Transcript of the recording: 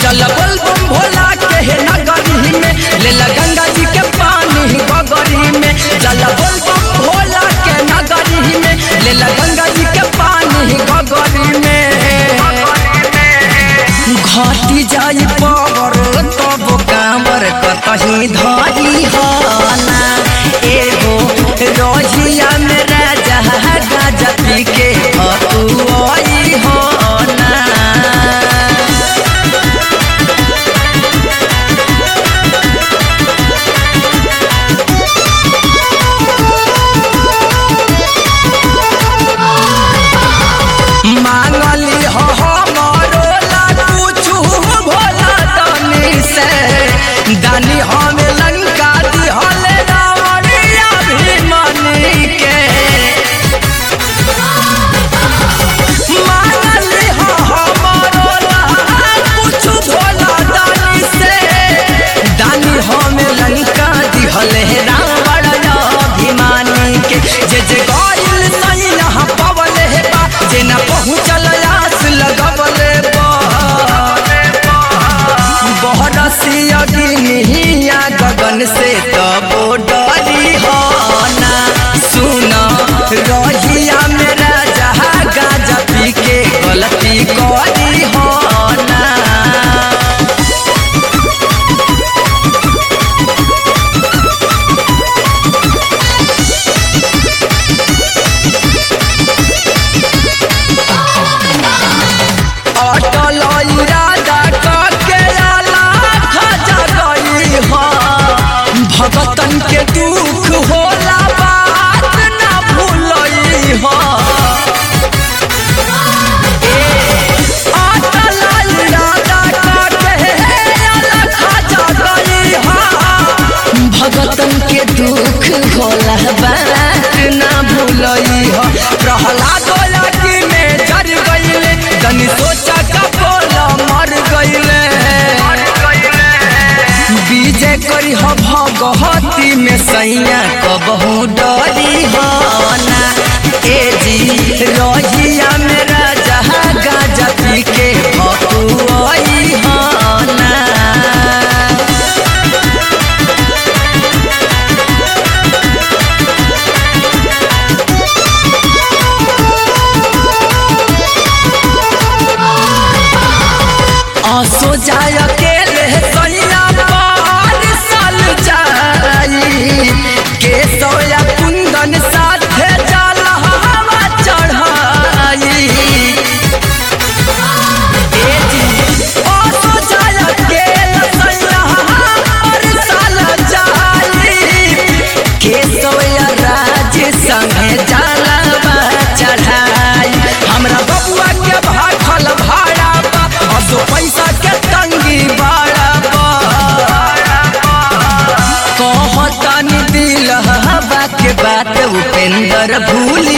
चल बोल बम भोला के हे नगरी में ले ला गंगा जी के पानी गगरी में चल बोल बम भोला के नगरी में ले ला गंगा जी के पानी गगरी में घटी जाई पावर तब कांवर कतही धरी हना एगो रोहिया में राजा गाजा पी के हतुआई हना मांगली हो हमरो ला कुछु भोला तनी से दानी हमें लंका दी हले रावणिया भीमनी के मांगली हो हमरो ला कुछु भोला तनी से दानी हमें लंका दी हले रावण अभिमानी के जे जे गइल सही यहाँ पवल हे बा जे न पहुँचल आस लगवले बा बहरसी अग्निया गगन से तबो डरी होना सुन रहिया मेरा जहा गाजा पी के गलती करी होना अटल इरादा करके आला खजा गई हो भगतन के दुख होला बात ना भूलई हो अटल इरादा करके आला खजा गई हो भगतन के दुख होला बात ना भूलई हो प्रहलाद लगी में जर गईले तनी सोचा का बोला मर गईले विजय करी हो भगहती में सैया कबहू डरी हो ना ए जी रहिया मेरा जहाँ गाजा पी के भकुआई हो ना आसो जाय अकेले सैया पार साल जाई के सोया कुंदन साथे जल हवा चढ़ाई ए जी, आसो जाय अकेले सैया पार साल जाई के सोया राज संगे जलवा चढ़ाई हमरा बबुआ के भाखल भाड़ा बा असो पैसा के तंगी बाड़ा बा कहतनी दिल हवा के बात उपेंद्र भूल